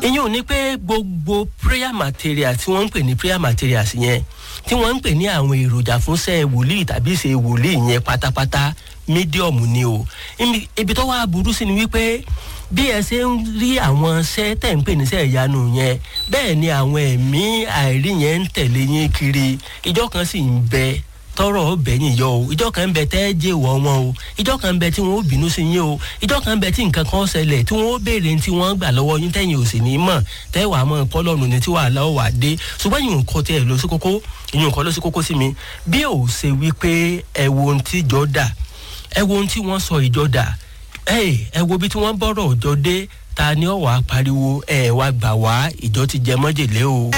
ìyẹn ò ní pé gbogbo prayer material tí wọ́n ń pè ní prayer materials yẹn tí wọ́n ń pè ní àwọn èròjà fún sẹ́ wòlíì tàbí ṣe wòlíì yẹn pátápátá mídíọ̀mù ni o Ibi- ibi tó wá burú sí ni wípé bí ẹ ṣe ń rí àwọn iṣẹ́ tẹ̀ ń pè níṣẹ́ ìyanu yẹn bẹ́ẹ̀ ni àwọn ẹ̀mí àìrí yẹn ń tẹ̀lé yín kiri ìjọ kan sì ń bẹ tọrọ ọbẹ̀yìn yọ o ìjọ kan ń bẹ tẹ́ jẹ́ ìwọ wọn o ìjọ kan ń bẹ tí wọ́n ó bínú sí yín o ìjọ kan ń bẹ tí nǹkan kan ṣẹlẹ̀ tí wọ́n ó béèrè tí wọ́n gbà lọ́wọ́ yín tẹ̀yìn ò sì ní mọ̀ tẹ́ wàá mọ̀ kọ́lọ́run ní tí wàhálà ó wà dé ṣùgbọ́n ìyún nǹkan tí ẹ lọ sí kókó ìyún nǹkan lọ sí kókó sí mi bí ò ṣe wí pé ẹ wo ohun tí ìjọ dà ẹ wo ohun tí wọ́n sọ ìjọ dà ẹ ẹ wo bí tí wọ́n bọ́rọ̀ ọjọ́ dé ta ni ó wàá pariwo ẹ wá gbà wá ìjọ ti jẹ mọ́jèlé o.